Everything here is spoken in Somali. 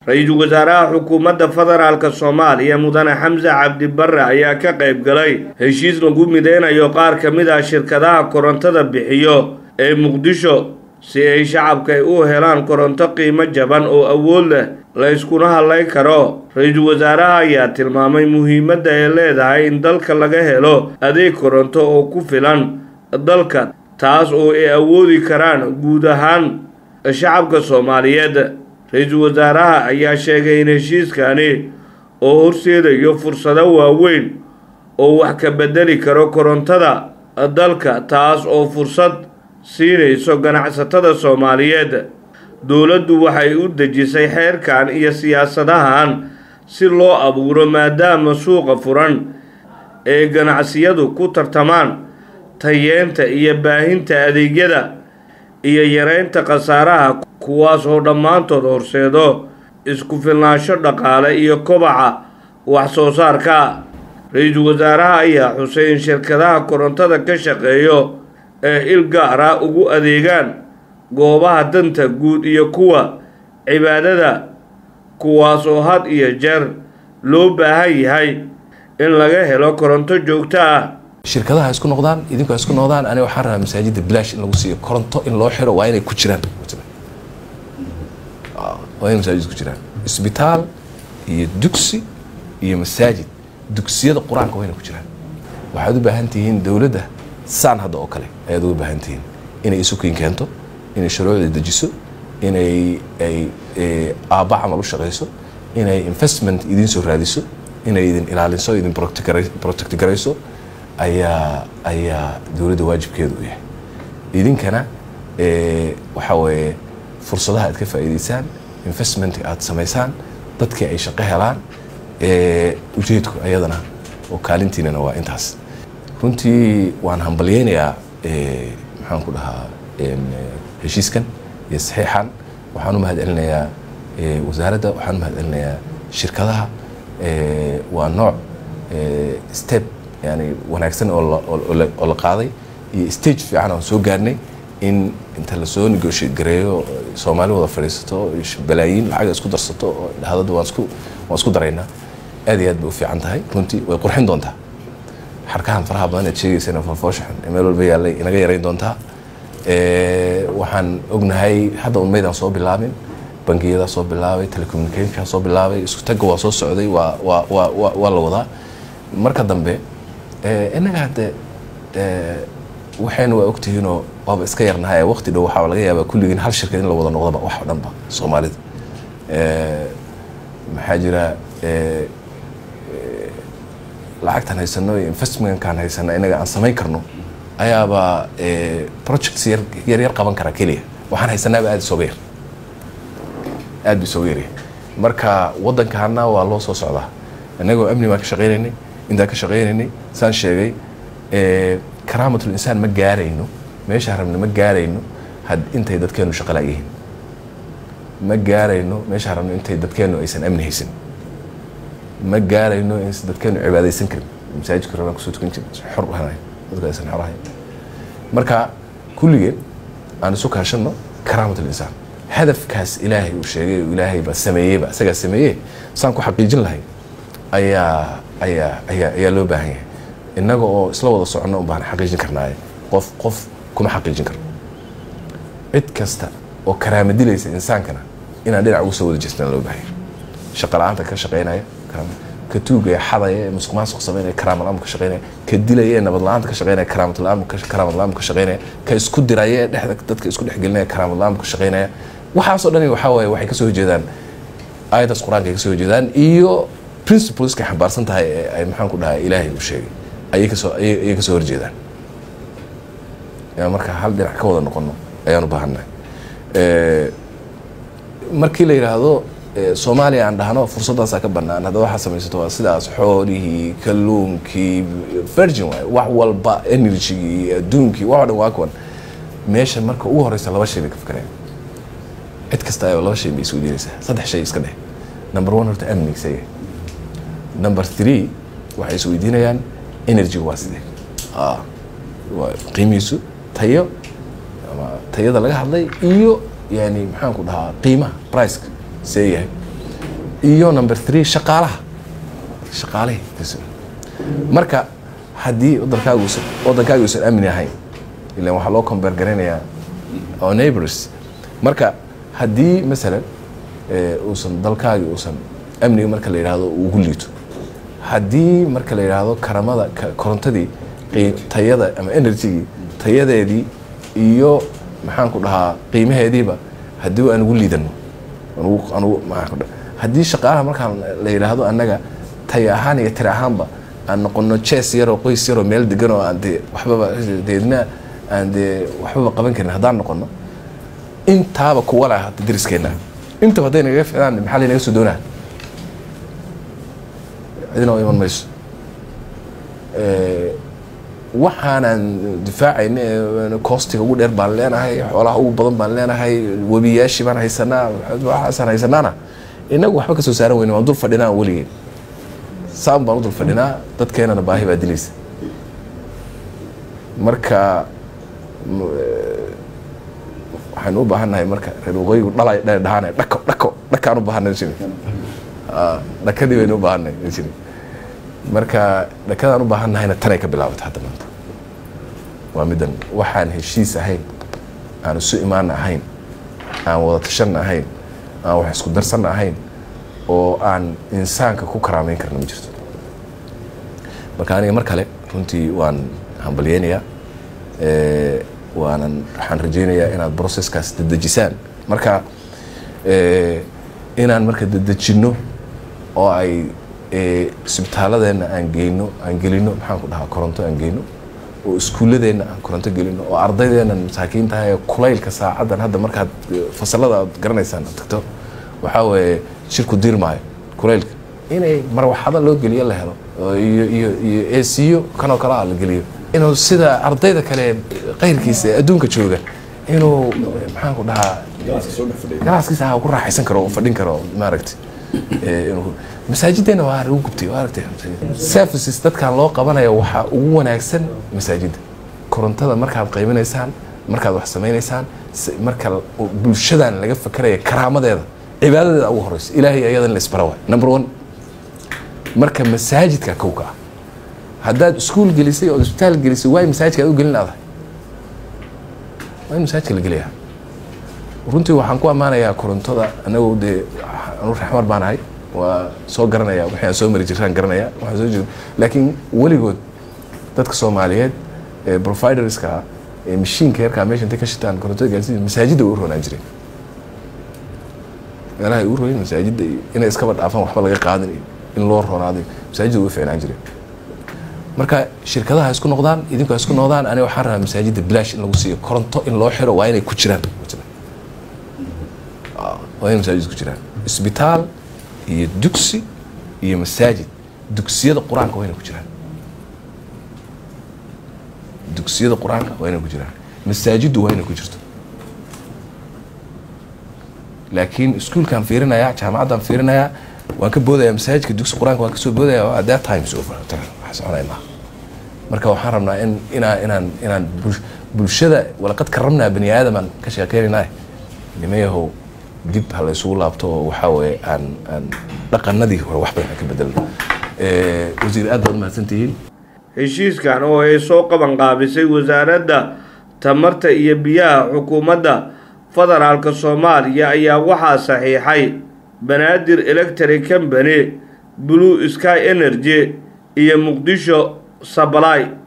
ra-iisul wasaaraha xukuumadda federaalk soomaaliya mudane xamse cabdi barre ayaa ka qayb galay heshiis lagu mideynayo qaar ka mid ah shirkadaha korontada bixiyo ee muqdisho si ay shacabka ay u helaan koronto qiimo jaban oo awood leh la yskuna hadlayn karo ra-iisul wasaaraha ayaa tilmaamay muhiimadda ay leedahay in dalka laga helo adeeg koronto oo ku filan dalka taas oo ay awoodi karaan guud ahaan shacabka soomaaliyeed ra-iisul wasaaraha ayaa sheegay in heshiiskani oo horseedayo fursado waaweyn oo wax ka bedeli karo korontada dalka taas oo fursad siinayso ganacsatada soomaaliyeed dowladdu waxay u dejisay xeerkan iyo siyaasadahan si loo abuuro maadaama suuqa furan ee ganacsiyadu ku tartamaan tayeenta iyo baahinta adeegyada iyo yareynta khasaaraha kuwaas oo dhammaantood horseedo isku filnaansho dhaqaale iyo kobaca wax soo saarka ra-iisul wasaaraha ayaa xusay in shirkadaha korontada ka shaqeeyo ee il gaara ugu adeegaan goobaha danta guud iyo kuwa cibaadada kuwaas oo had iyo jeer loo baahan yahay in laga helo koronto joogto ah shirkadaha isku noqdaan idinku isku noqdaan aniga waxaan rabaa masaajidda bilaash in lagu siiyo koronto in loo xiro waa inay ku jiraan waa inay masaajid ku jiraan isbitaal iyo dugsi iyo masaajid dugsiyada qur-aanka waa inay ku jiraan waxaad u baahan tihiin dowladda saan hadda oo kale ayaad uga baahan tihiin inay isukiin keento inay shuruucda dejiso inay ay aabba camal u shaqayso inay investment idiin soo raadiso inay idin ilaaliso idin protect garayso ayaa ayaa dowladda waajibkeedu u yahay idinkana waxaa weeye fursadaha aad ka faa'iidaysaan investment aad samaysaan dadkii ay shaqo helaan ujeedku ayadana oo kaalintiinana waa intaas runtii waan hambalyeynayaa maxaan ku dhahaa heshiiskan iyo saxiixan waxaan u mahad celinayaa wasaaradda waxaan u mahad celinayaa shirkadaha waa nooc step yani wanaagsan oo la qaaday iyo stage fiican aan soo gaarnay in inta lasoo negotiate gareeyo soomaali wada fadhiisato balaayiin lacaga isku darsato oo dhahadada waan isku waan isku daraynaa aad iyo aad bay u fiican tahay runtii way qurxin doontaa xarkahan faraha badan aad sheegaysana fofooshaxan ee meel walba yaallay inaga yarayn doontaa waxaan ognahay hadda unmaydaan soo bilaabin bangiyadaa soo bilaabay telecommunicationkaa soo bilaabay isku tagga waa soo socday waa waa waa waa la wadaa marka dambe innaga hadde waxayna waa ogtihiinoo waaba iska yarnahay waqti dhow waxaa laga yaabaa kulligiin hal shirkad in la wada noqdaba wax oo dhanba soomaalida maxaa jira lacagtan haysano iyo investmentkan haysano inaga aan samayn karno ayaaba projects yar yar yar qaban kara keliya waxaan haysanaaba aada isooga yar aada bu isooga yaryahay marka waddankana waa loo soo socdaa innagoo amni baan ka shaqaynaynay intaan ka shaqaynaynay saan sheegay karaamatul insaan ma gaarayno meeshaan rabna ma gaarayno had intay dadkeenu shaqala yihiin ma gaarayno meeshaan rabno intay dadkeenu aysan amni haysan ma gaarayno in dadkeenu cibaadaysan karin masaajidka rabaan kusoo tukan jirin xor ahayn dadka aysan xor ahayn marka kulligeen aan isu kaashanno karaamatul insaan hadafkaas ilaahay uu sheegay ilaahayba sameeyeyba isagaa sameeyey saan ku xaqiijin lahay ayaa ayaa ayaa ayaa loo baahan yahay innaga oo isla wada soconno un baan xaqiijin karnaaye qof qof kuma xaqiijin karno cid kasta oo karaama dilaysa insaankana inaan dhinac ugu soo wada jeesnaan loo baahan yahay shaqa la-aanta ka shaqaynaya ka tuugaya xadaya ee musuq maasuq samaynaya karaama la-aan ka shaqaynaya ka dilaya ee nabad la-aanta ka shaqaynaya karaamat la-aan karaamad la-aan ka shaqaynaya ka isku diraya ee dhexda dadka isku dhexgelinaya karaamad la-aan ka shaqaynaya waxaasoo dhani waxaa waaye waxay kasoo horjeedaan aayadaas qur-aanka ay kasoo horjeedaan iyo principleska xambaarsan tahay ee ay maxaan ku dhahay ilaahay uu sheegay ayay kasoo ayay kasoo horjeedaan marka hal dhinac ka wada noqono ayaan u baahannahay markii la yidhaahdo soomaaliya aan dhahno fursaddaasaa ka bannaan hadda waxaa samaysato waa sidaas xoolihii kalluunkii virgin waay wax walba energygii adduunkii wax o dhan waa kuwan meesha marka ugu horeysa laba shay bay ka fikreen cid kasta ayaba laba shay bay isweydiinaysaa saddex shay iska dheh number one horta amniga isaga number three waxay isweydiinayaan energy waa sidee waa qiimihiisu tayo ama tayada laga hadlay iyo yani maxaan ku dhahaa qiimaha priceka see yahay iyo number three shaqaalaha shaqaalihii marka haddii wadankaaga uusan wadankaaga uusan amni ahayn ilan waxaa loo combeer garaynayaa oo neighbors marka haddii masalan uusan dalkaagi uusan amniga marka la yidhaahdo ugu liito haddii marka la yidhaahdo karamada korontadii tayada ama energygii tayadeedii iyo maxaan ku dhahaa qiimaheediiba haddii aan ugu liidano anugu haddii shaqaalaha markaan la yidhaahdo annaga taya ahaan iyo tiri ahaanba aan noqono jees yaroo qoys yaroo meel degan oo aan dee waxbaba deedna aan dee waxbaba qaban karin haddaan noqono intaaba kuwa lah dariskeenna intaba hadday nagaga ficdaan maxaa laynaga soo doonaa cidina oo iman mayso waxaanaan difaacayna koostiga ugu dheer baan leenahay xoolaha ugu badan baan leenahay webiyaashii baan haysanaa waxaasaan haysanaana inagu waxba ka soo saaran weyne waan dul fadhinaa weligeen saan baan u dul fadhinaa dadkeenana baahi baa dilaysa marka waxaynu u baahan nahay marka reer waqooyigu dhalay dha dhahaanay dhako dhako dhakaan u baahanay jiri dhakadii baynu u baahanay jiri marka dhakadaan u baahan nahayna tanay ka bilaabatay hadda maanta waa middan waxaan heshiis ahayn aan isu imaana ahayn aan wada tashanna ahayn aan wax isku darsanna ahayn oo aan insaanka ku karaameyn karna ma jirto marka aniga mar kale runtii waan hambalyeynayaa waanan waxaan rajeynayaa inaad processkaas dedejisaan marka inaan marka dedejinno oo ay isbitaaladeenna aan geyno aan gelino maxaan ku dhahaa koronto aan geyno oo iskuulladeenna aan koronto gelino oo ardaydeennan masaakiin tahay ee kulaylka saacaddan hadda markaad fasalada aad garanaysaan aad tagto waxaa weeye shirku diirmaayo kulaylka inay marwaxado loo geliyo la helo iyo iyo iyo eesiyo kanoo kale ah la geliyo inuu sida ardayda kale qayrkiisa ee adduunka jooga inuu maxaan ku dhahaa ganacskiisa ah ku raaxaysan karo oo fadhin karo maaragtay masaajiddeena waa lagu gubtay waa aragtay services dadkan loo qabanayo waxaa ugu wanaagsan masaajidda korontada markaad qaybinaysaan markaad wax samaynaysaan marka bulshadan laga fakeraya karaamadeeda cibaadadeeda ugu horeyso ilaahay ayadan la isbara waay number one marka masaajidka kowka ah haddaad iskuul gelisay oo isbitaal gelisay waay masaajidka aad u gelin adahay waa in masaajidka la geliyaa runtii waxaan ku ammaanayaa korontada anagu dee anu raxmar baan ahay waa soo garanaya wixii aan soo mari jiraan garanaya waxaan soo jir laakiin weligood dadka soomaaliyeed ee providerska ah ee mashiinka yarkaa meesha intay ka shitaan korontada gaarsiin masaajidda way u roonaan jireen meelaha ay u royin masaajidda iyo inay iskaba dhaafaan waxba laga qaadin iyo in loo roonaaday masaajidda way u fiicnaan jireen marka shirkadaha isku noqdaan idinku isku noqdaan aniga waxaan rabaa masaajidda bilaash in lagu siiyo koronto in loo xiro waa inay ku jiraan waa inay masaajid ku jiraan isbitaal iyo dugsi iyo masaajid dugsiyada qur-aanka waa inay ku jiraan dugsiyada qur-aanka waa inay ku jiraan masaajiddu waa inay ku jirto laakiin iskuulkaan fiirinayaa jaamacaddaan fiirinayaa waan ka boodayaa masaajidka dugsi qur-aanka waan kasoo boodaya at that time is over wax soconaya maaha marka waxaan rabnaa in inaan inaan inaan bulshada walaqad karamnaa bani aadamaan ka sheekeynaynaah nimayahow dib ha la isugu laabto oo waxaa weeye aan aan dhaqanadii hore wax badan ka bedelno wasiir aad baad umahadsantihiin heshiiskan oo ay soo qaban qaabisay wasaaradda tamarta iyo biyaha xukuumadda federaalka soomaaliya ayaa waxaa saxiixay banaadir electric company blue sky energy iyo muqdisho sabalay